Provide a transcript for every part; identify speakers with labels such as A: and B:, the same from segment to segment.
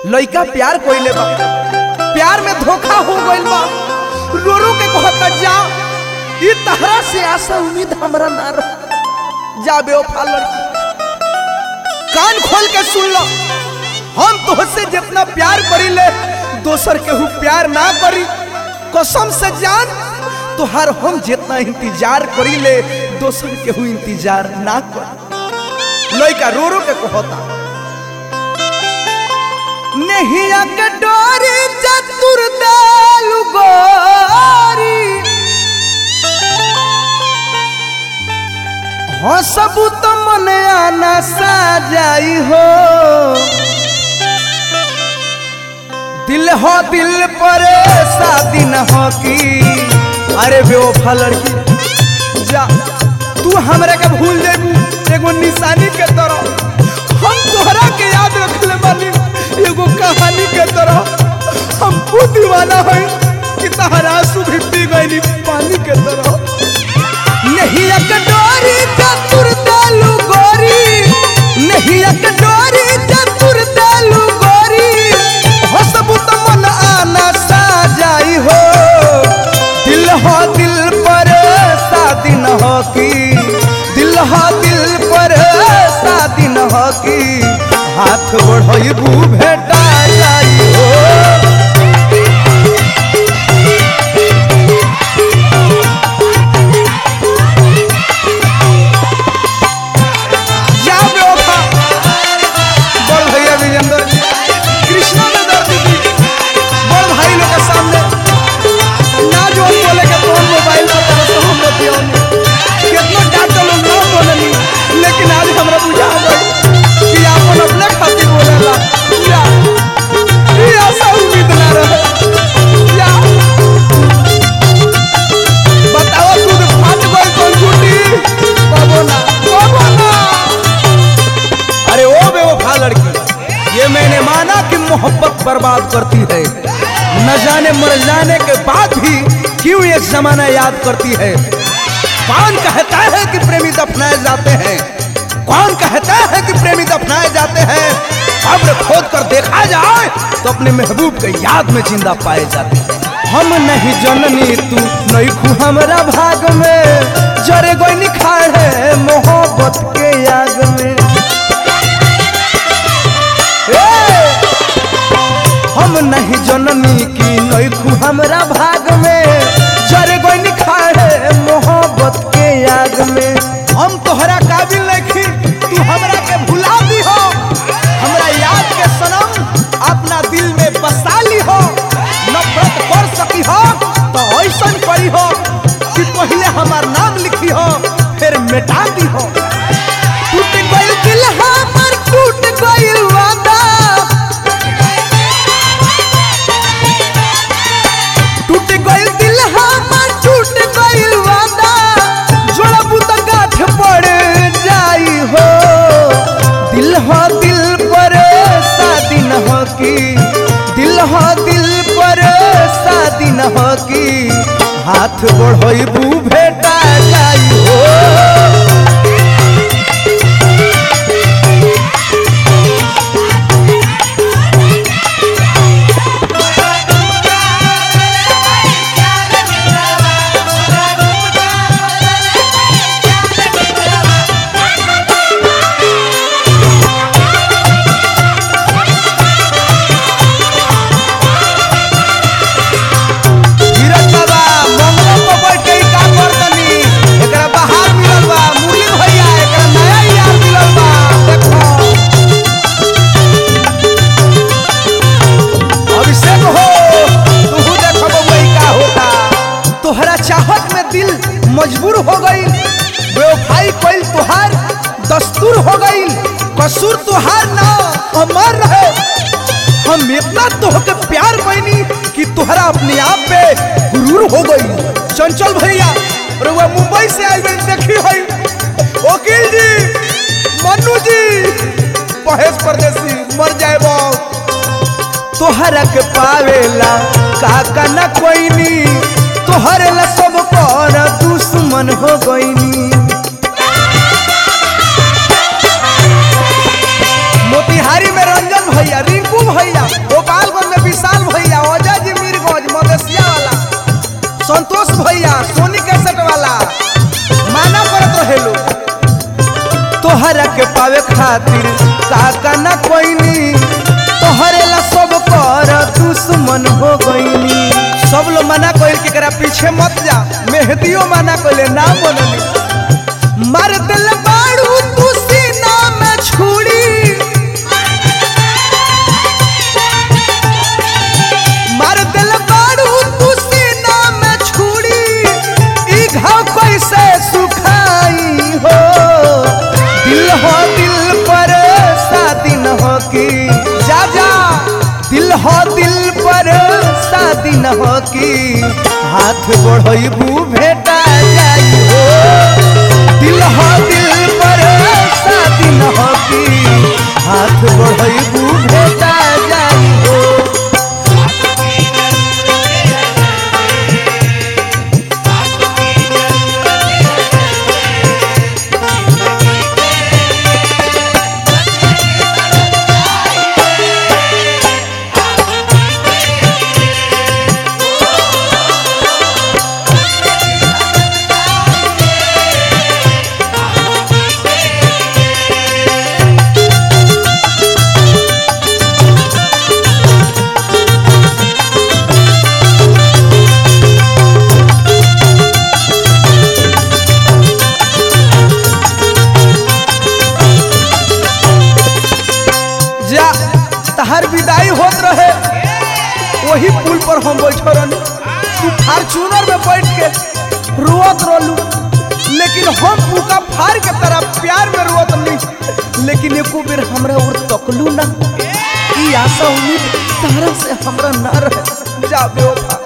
A: लइका प्यार कोइले बा प्यार में धोखा हो गइल बा रो रो के कहता जा ई तहरा से आशा उम्मीद हमरा ना रह जा बेवफा लड़की कान खोल के सुन लो हम तोहसे जितना प्यार करीले दोसर केहू प्यार ना करी कसम से जान तोहार हम जितना इंतजार करीले दोसर केहू इंतजार ना कर लइका रो रो के कहता नहीं के डोरी चतुर दालु गोरी हंसबू तो मन आना साजाई हो दिल हो दिल पर शादी न हो की अरे बेवफा लड़की जा तू हमरा के भूल जेबू एगो निशानी के तरह हम तोहरा के याद रखले बानी एगो कहानी के तरह हम खुद दीवाना है कि तहरा आंसू भी पी गई पानी के तरह नहीं अकडोरी चतुर दालू गोरी नहीं अकडोरी चतुर दालू गोरी हसबू तो मन आना साजाई हो दिल हो दिल पर शादी न हो की दिल हो दिल पर शादी न हो की हाथ बढ़बू भेटा जाई हो जा बेवफा बड़ भैया विजेंद्र कृष्णा में दर्द दी बड़ भाई लोग के सामने ना जो बोले के फोन मोबाइल पर तरह से हम बतियौनी कितना डांटल लोग ना बोलनी लेकिन आज हमरा बुझा गई कि आपन अपने खातिर बोलेला या ये आशा उम्मीद ना रहे या बताओ दूध फाट गई कौन छूटी कबो ना कबो ना अरे ओ बेवफा लड़की ये मैंने माना कि मोहब्बत बर्बाद करती है न जाने मर जाने के बाद भी क्यों ये जमाना याद करती है कौन कहता है कि प्रेमी दफनाए जाते हैं कौन कहता है कि प्रेमी दफनाए जाते हैं कब्र खोद कर देखा जाए तो अपने महबूब के याद में जिंदा पाए जाते हैं हम नहीं जननी तू नहीं खू हमारा भाग में जरे गोई निखार है मोहब्बत के याग में ए! हम नहीं जननी की नैखू हमरा भाग में जरे गोई निखारे मोहब्बत के याद में हम तोहरा काबिल नहीं तू हमरा के भुला दी हो हमरा याद के सनम अपना दिल में बसा ली हो नफरत कर सकी हो तो ऐसन करी हो कि पहले हमार नाम लिखी हो फिर मिटा दी हो टूट गइल दिल हमर टूट गइल वादा टूट गइल दिल हमर टूट गइल वादा जोड़बू त गाठ पड़ जाई हो दिल हो दिल पर शादी न हो की दिल हो दिल पर शादी न हो की हाथ बढ़बू भेटा जाई हो धीरज बाबा मंगला पर बैठ के ई का करतनी एकरा बाहर मिलल बा मुरली भैया एकरा नया यार मिलल बा देखो अभिषेक हो तू देखो बबुआ ई का होता तोहरा चाहत में दिल मजबूर हो गई बेवफाई कइल तुहार दस्तूर हो गई कसूर तुहार ना हमार रहे हम इतना तोहके प्यार पैनी कि तोहरा अपने आप पे गुरूर हो गई चंचल भैया रुआ मुंबई से आई गई देखी है वकील जी मन्नू जी महेश परदेसी मर जाए तोहरा के पावेला काका न कोईनी तोहरे ला सब कर दुश्मन हो गईनी मोती मोतिहारी में रंजन भैया रिंकू भैया गोपालगंज में विशाल भैया अजय जी मीरगंज मदेशिया वाला संतोष भैया सोनी कैसेट वाला माना करत रहे लोग तोहरा के पावे खातिर काका ना कोईनी तोहरे ला सब कर दुश्मन हो गईनी सब लोग मना कइल के करा पीछे मत जा मेहदियो मना कइले ना बननी मार दिल बाड़ू तू सीना में छुरी मार दिल बाड़ू तू सीना में छुरी ई घाव कैसे सुखाई हो दिल हो दिल पर शादी न हो की जा जा दिल हो दिल पर शादी न हो की हाथ बढ़बू भेटा जाई हो दिल हो दिल पर शादी न हो की हाथ बढ़बू भेटा जाई हो जा तहर विदाई होत रहे वही पुल पर हम बैठो रहनी तू फार्चूनर में बैठ के रोत रहलू लेकिन हम पूका फाड़ के तरह प्यार में रोत नहीं लेकिन एको बेर हमरा और तकलू ना ई आशा उम्मीद तारा से हमरा ना रहे जा बेवफा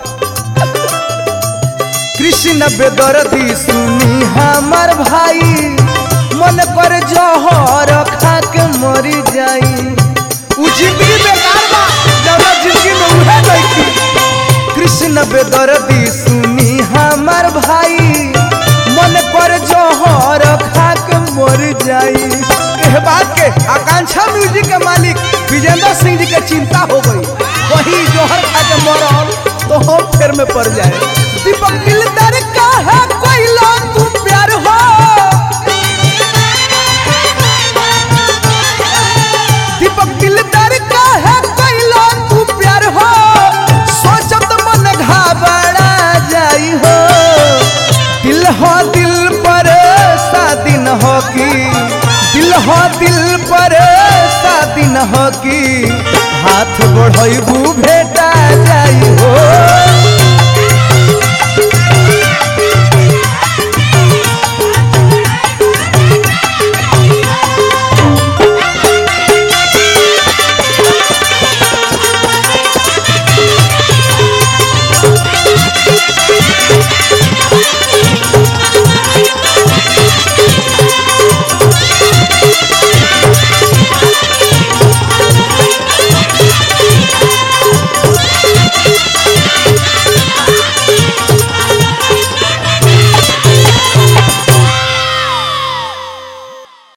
A: कृष्ण बेदर्दी सुनी हमार भाई मन कर जहर खा के मरी जाई उ जिंदगी बेकार बा जौना जिंदगी में उहे नहीं कृष्ण बेदर्दी सुनी हमार भाई मन कर जहर खा के मर जाई एह बात के आकांक्षा म्यूजिक के मालिक विजेंद्र सिंह जी के चिंता हो गई वही जोहर खा के मरल तो हम फेर में पड़ जाए दीपक दिलदार का है कोई लो तू प्यार हो दीपक दिलदार का है कोई लो तू प्यार हो सोचत मन घबरा जाई हो दिल हो दिल पर शादी न हो की दिल हो दिल पर शादी न हो की हाथ बढ़बू भेटा जाई हो
B: Thank